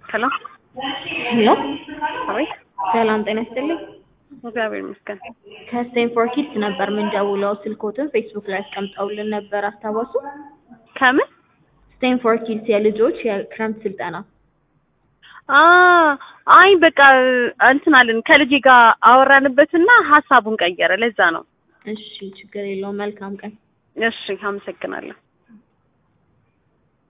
ሄሎ ሄሎ አቤት። ሰላም ጤና ይስጥልኝ። እግዚአብሔር ይመስገን። ከስቴንፎር ኪድስ ነበር ምንደውለው። ስልኮትን ፌስቡክ ላይ አስቀምጠውልን ነበር አስታወሱ? ከምን ስቴንፎር ኪድስ የልጆች የክረምት ስልጠና። አ አይ በቃ እንትን አለን ከልጄ ጋር አወራንበትና ሀሳቡን ቀየረ። ለዛ ነው። እሺ ችግር የለውም። መልካም ቀን። እሺ አመሰግናለሁ።